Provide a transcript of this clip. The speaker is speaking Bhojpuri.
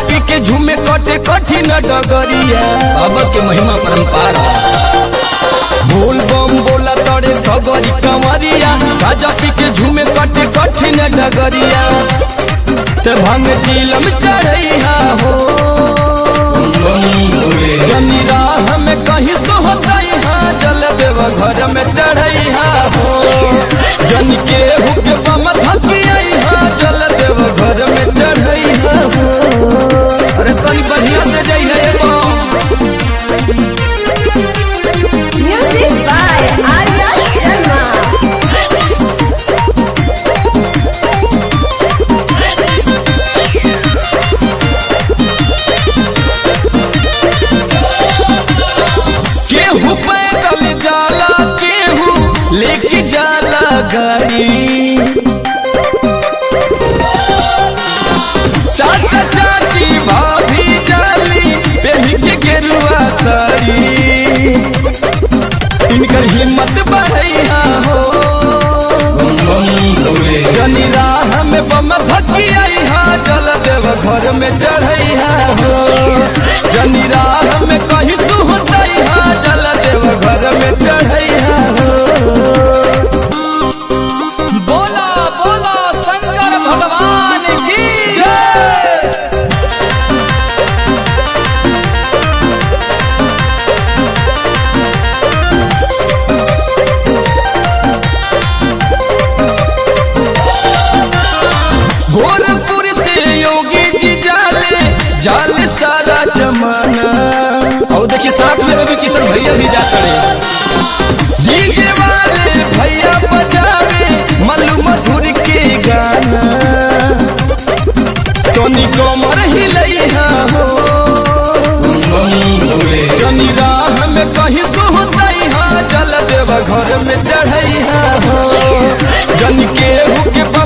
पी के झूमे कटे कठिन डगरिया बाबा के महिमा परम्पार बोल बम बोला तड़े सगरी कमरिया गाजा पी के झूमे कटे कठिन डगरिया ते भंग चिलम चढ़ैया हो जनी राह में कहीं सोहतैहा जल देव घर में चढ़ैहा हो जन के हुक बम थकिया जल देव घर में चढ़ैहा हो अरे तनी बढ़िया से जइहे बम Music by Arya Sharma. केहू पैदल जाला केहू लेके जाला गाड़ी चाचा चाची भाभी जाली बेबी के गेरुआ साड़ी इनकर हिम्मत बढ़ैया हो जनी राह में बम भकिया जल देव घर में चढ़ैया हो जनी राह में कहीं सुहतैहा जल देव घर में चढ़ैया हो बोला बोला शंकर भगवान की जय गोरखपुर से योगी जी जाले जाले सारा जमाना और देखिए साथ में रवि किशन भैया भी जाते रहे डीजे वाले भैया बजावे मल्लू मधुर के गाना तनी कमर हिलैया हो तनी राह में कहीं सोहतैहा जल देव घर में चढ़ैया हो जन के हुक